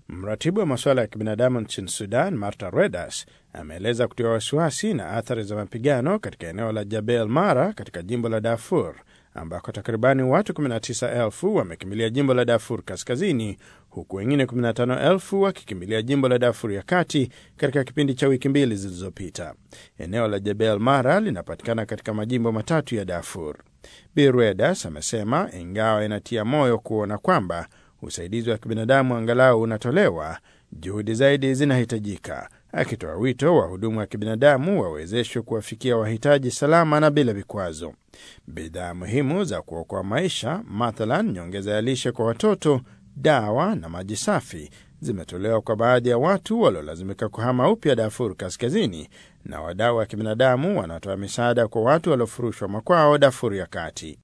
Mratibu wa masuala ya kibinadamu nchini Sudan, Marta Redas, ameeleza kutiwa wasiwasi na athari za mapigano katika eneo la Jabel Mara katika jimbo la Darfur ambako takribani watu 19,000 wamekimbilia jimbo la Darfur kaskazini huku wengine 15,000 wakikimbilia jimbo la Darfur ya kati katika kipindi cha wiki mbili zilizopita. Eneo la Jebel Mara linapatikana katika majimbo matatu ya Darfur. Bi Redas amesema ingawa inatia moyo kuona kwamba usaidizi wa kibinadamu angalau unatolewa, juhudi zaidi zinahitajika, akitoa wito wahudumu wa kibinadamu wawezeshwe kuwafikia wahitaji salama na bila vikwazo. Bidhaa muhimu za kuokoa maisha, mathalan nyongeza ya lishe kwa watoto, dawa na maji safi zimetolewa kwa baadhi ya watu waliolazimika kuhama upya Darfur Kaskazini, na wadau wa kibinadamu wanatoa misaada kwa watu waliofurushwa makwao Darfur ya Kati.